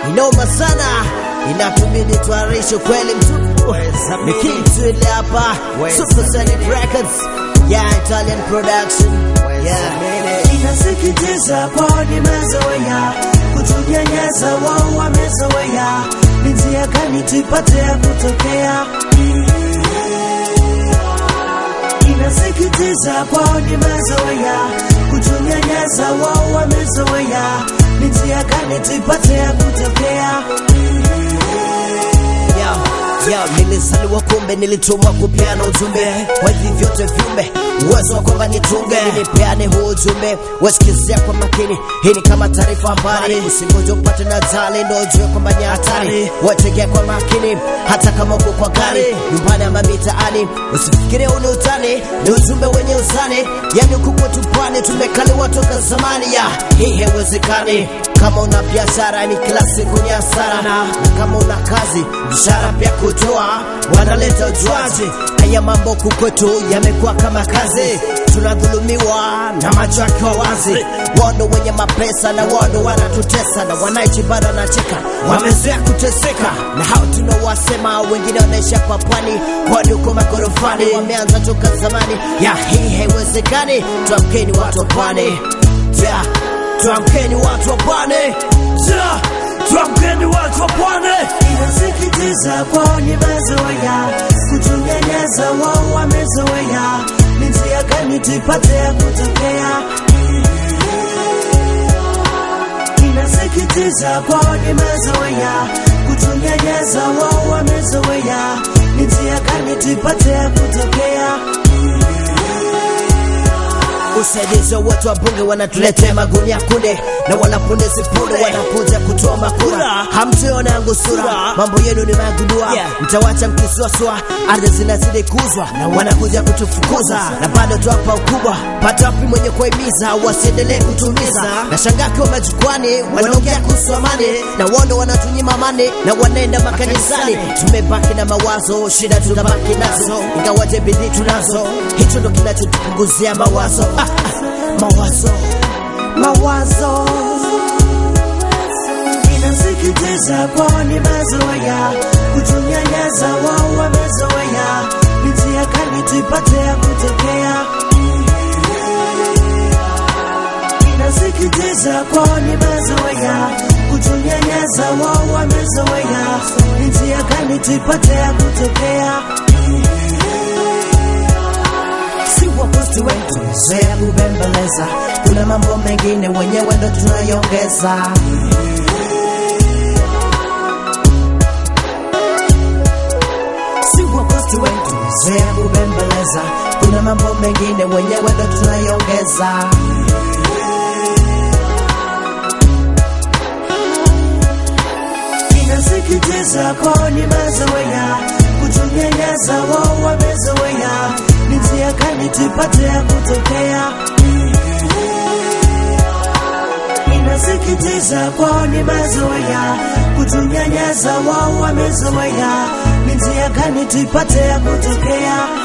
inoma sana, inatubidi tuarishe kweli mtupu. Ni kitu ile hapa Super Sonic Records, yeah, Italian production, yeah. Inasikitisha kwao nimezoea kutunyanyasa, wao wamezoea. Ni njia gani tuipate ya kutokea? Inasikitisha kwao nimezoea kutunyanyasa, wao wamezoea. Ni njia gani tuipate ya kutokea? Yo, yo, nilizaliwa kumbe nilitumwa kupeana ujumbe kwa hivi vyote viumbe uwezo wa kwamba nitunge nipeane huu ujumbe wasikizia kwa makini hii ni kama taarifa habari usingoje upate na jali ndo ujue kwamba ni hatari wategea kwa makini hata kama uko kwa gari nyumbani ama mitaani usifikirie ule utani ni ujumbe wenye uzani yani huku kwetu pwani tumekaliwa toka zamani ya hii haiwezekani kama una biashara ni kila siku ni hasara na kama una kazi mshahara pia kutoa wanaleta ujuaji haya mambo huku kwetu yamekuwa kama kazi tunadhulumiwa na macho yakiwa wazi wando wenye mapesa na wando wanatutesa na wanaichi bado wanacheka wamezoea kuteseka na hao tunawasema wengine wanaisha kwa pwani kwani huko magorofani wameanza toka zamani ya hii haiwezekani tuamkeni watu wa pwani yeah. tuamkeni watu wa pwani yeah. tuamkeni watu wa pwani Inasikitisha kwao nimezoea kutunyanyasa, wao wamezoea. Ni njia gani tuipate ya kutokea? Inasikitisha kwao nimezoea kutunyanyasa, wao wamezoea. Ni njia gani tuipate ya kutokea? usaidizi wote wa bunge wanatuletea magunia kunde na wanapunde sipunde wanakuja kutoa makura hamtuona yangu sura mambo yenu ni magundua mtawacha mkisuasua ardhi zinazidi kuzwa na wanakuja kutufukuza na bado tuwapa ukubwa pata wapi mwenye kuhimiza wasiendelee kutumiza na shangakiwa majukwani wanaongea kuhusu amani na wando wanatunyima amani na wanaenda makanisani tumebaki na mawazo shida tunabaki nazo ingawaje bidii tunazo hicho ndo kinachotupunguzia mawazo ah, ah, mawazo mawazo inasikitisha kwao nimezoea kutunyanyasa, wao wamezoea. Ni njia gani tuipate ya kutokea? Inasikitisha kwao nimezoea kutunyanyasa, wao wamezoea. Ni njia gani tuipate ya kutokea? si waposti wetu zoea kubembeleza, kuna mambo mengine wenyewe ndo tunayongeza. Si waposti wetu zoea kubembeleza, kuna mambo mengine wenyewe ndo tunayongeza. Inasikitisha kwao nimezoea kutunyanyasa, wao wamezoea. Ni njia gani tuipate ya kutokea? Inasikitisha kwao nimezoea kutunyanyasa, wao wamezoea. Ni njia gani tuipate ya kutokea?